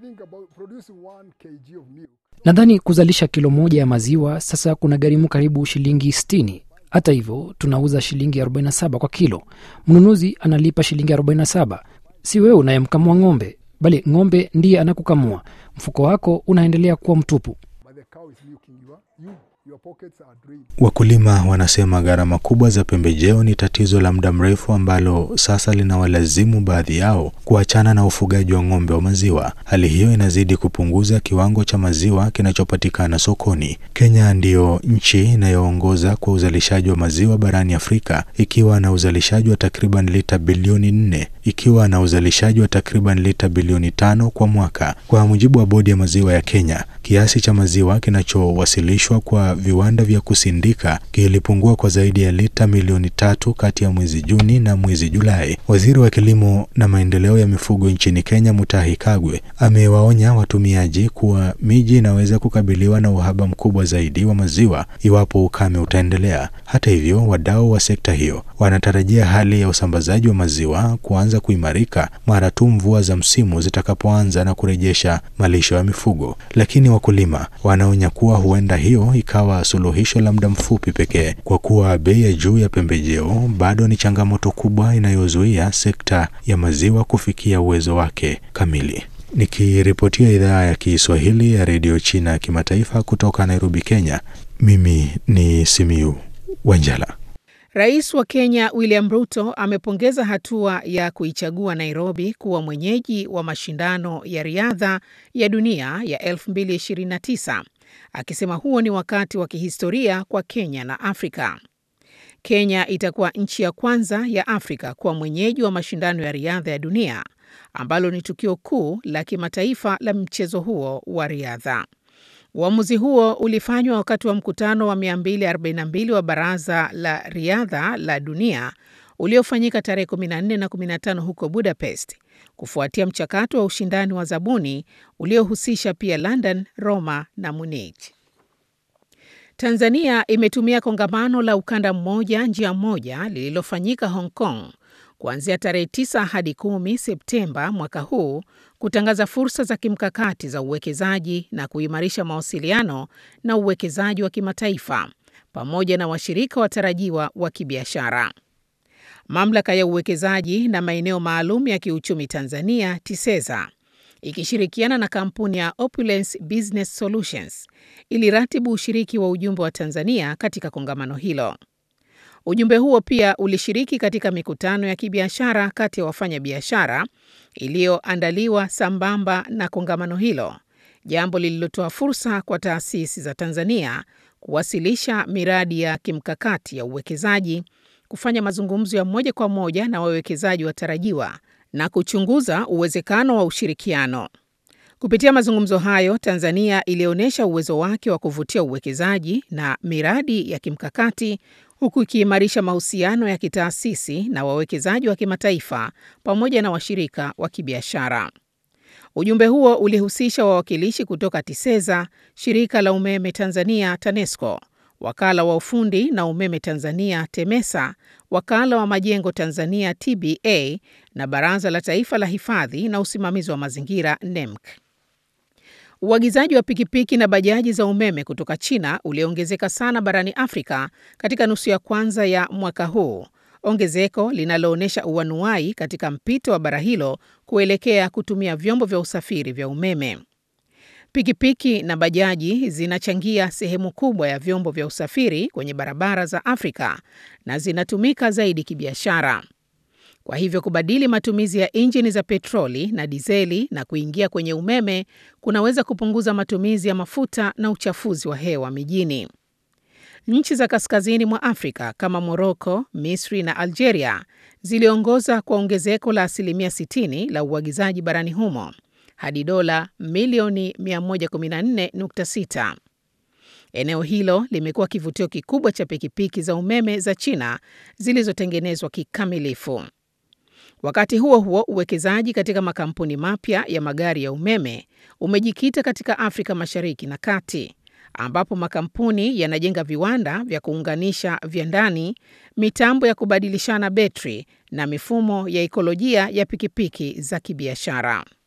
think about producing one kg of milk. Nadhani kuzalisha kilo moja ya maziwa sasa kuna gharimu karibu shilingi 60. Hata hivyo tunauza shilingi 47 kwa kilo. Mnunuzi analipa shilingi 47. Si wewe unayemkamua ng'ombe, bali ng'ombe ndiye anakukamua. Mfuko wako unaendelea kuwa mtupu. But the cow is milking you. ah. You, your pockets are drained. Wakulima wanasema gharama kubwa za pembejeo ni tatizo la muda mrefu ambalo sasa linawalazimu baadhi yao kuachana na ufugaji wa ng'ombe wa maziwa. Hali hiyo inazidi kupunguza kiwango cha maziwa kinachopatikana sokoni. Kenya ndiyo nchi inayoongoza kwa uzalishaji wa maziwa barani Afrika ikiwa na uzalishaji wa takriban lita bilioni nne ikiwa na uzalishaji wa takriban lita bilioni tano kwa mwaka. Kwa mujibu wa bodi ya maziwa ya Kenya, kiasi cha maziwa kinachowasilishwa kwa viwanda vya kusindika kilipungua kwa zaidi ya lita milioni tatu kati ya mwezi Juni na mwezi Julai. Waziri wa kilimo na maendeleo ya mifugo nchini Kenya, Mutahi Kagwe, amewaonya watumiaji kuwa miji inaweza kukabiliwa na uhaba mkubwa zaidi wa maziwa iwapo ukame utaendelea. Hata hivyo, wadau wa sekta hiyo wanatarajia hali ya usambazaji wa maziwa kuanza kuimarika mara tu mvua za msimu zitakapoanza na kurejesha malisho ya mifugo. Lakini wakulima wanaonya kuwa huenda hiyo ikawa suluhisho la muda mfupi pekee, kwa kuwa bei ya juu ya pembejeo bado ni changamoto kubwa inayozuia sekta ya maziwa kufikia uwezo wake kamili. Nikiripotia idhaa ya Kiswahili ya redio China ya kimataifa kutoka Nairobi, Kenya, mimi ni Simiu Wanjala. Rais wa Kenya William Ruto amepongeza hatua ya kuichagua Nairobi kuwa mwenyeji wa mashindano ya riadha ya dunia ya 2029 akisema huo ni wakati wa kihistoria kwa Kenya na Afrika. Kenya itakuwa nchi ya kwanza ya Afrika kuwa mwenyeji wa mashindano ya riadha ya dunia ambalo ni tukio kuu la kimataifa la mchezo huo wa riadha. Uamuzi huo ulifanywa wakati wa mkutano wa 242 wa Baraza la Riadha la Dunia uliofanyika tarehe 14 na 15 huko Budapest, kufuatia mchakato wa ushindani wa zabuni uliohusisha pia London, Roma na Munich. Tanzania imetumia kongamano la ukanda mmoja njia moja lililofanyika Hong Kong kuanzia tarehe 9 hadi 10 Septemba mwaka huu kutangaza fursa za kimkakati za uwekezaji na kuimarisha mawasiliano na uwekezaji wa kimataifa pamoja na washirika watarajiwa wa kibiashara. Mamlaka ya uwekezaji na maeneo maalum ya kiuchumi Tanzania TISEZA ikishirikiana na kampuni ya Opulence Business Solutions iliratibu ushiriki wa ujumbe wa Tanzania katika kongamano hilo. Ujumbe huo pia ulishiriki katika mikutano ya kibiashara kati ya wafanyabiashara iliyoandaliwa sambamba na kongamano hilo, jambo lililotoa fursa kwa taasisi za Tanzania kuwasilisha miradi ya kimkakati ya uwekezaji, kufanya mazungumzo ya moja kwa moja na wawekezaji watarajiwa na kuchunguza uwezekano wa ushirikiano. Kupitia mazungumzo hayo, Tanzania ilionyesha uwezo wake wa kuvutia uwekezaji na miradi ya kimkakati huku ikiimarisha mahusiano ya kitaasisi na wawekezaji wa kimataifa pamoja na washirika wa kibiashara. Ujumbe huo ulihusisha wawakilishi kutoka TISEZA, shirika la umeme Tanzania TANESCO, wakala wa ufundi na umeme Tanzania TEMESA, wakala wa majengo Tanzania TBA na baraza la taifa la hifadhi na usimamizi wa mazingira NEMC. Uagizaji wa pikipiki na bajaji za umeme kutoka China uliongezeka sana barani Afrika katika nusu ya kwanza ya mwaka huu, ongezeko linaloonyesha uanuai katika mpito wa bara hilo kuelekea kutumia vyombo vya usafiri vya umeme. Pikipiki na bajaji zinachangia sehemu kubwa ya vyombo vya usafiri kwenye barabara za Afrika na zinatumika zaidi kibiashara. Kwa hivyo kubadili matumizi ya injini za petroli na dizeli na kuingia kwenye umeme kunaweza kupunguza matumizi ya mafuta na uchafuzi wa hewa mijini. Nchi za kaskazini mwa Afrika kama Moroko, Misri na Algeria ziliongoza kwa ongezeko la asilimia 60 la uagizaji barani humo hadi dola milioni 114.6. Eneo hilo limekuwa kivutio kikubwa cha pikipiki za umeme za China zilizotengenezwa kikamilifu. Wakati huo huo, uwekezaji katika makampuni mapya ya magari ya umeme umejikita katika Afrika Mashariki na Kati, ambapo makampuni yanajenga viwanda vya kuunganisha vya ndani, mitambo ya kubadilishana betri na mifumo ya ikolojia ya pikipiki za kibiashara.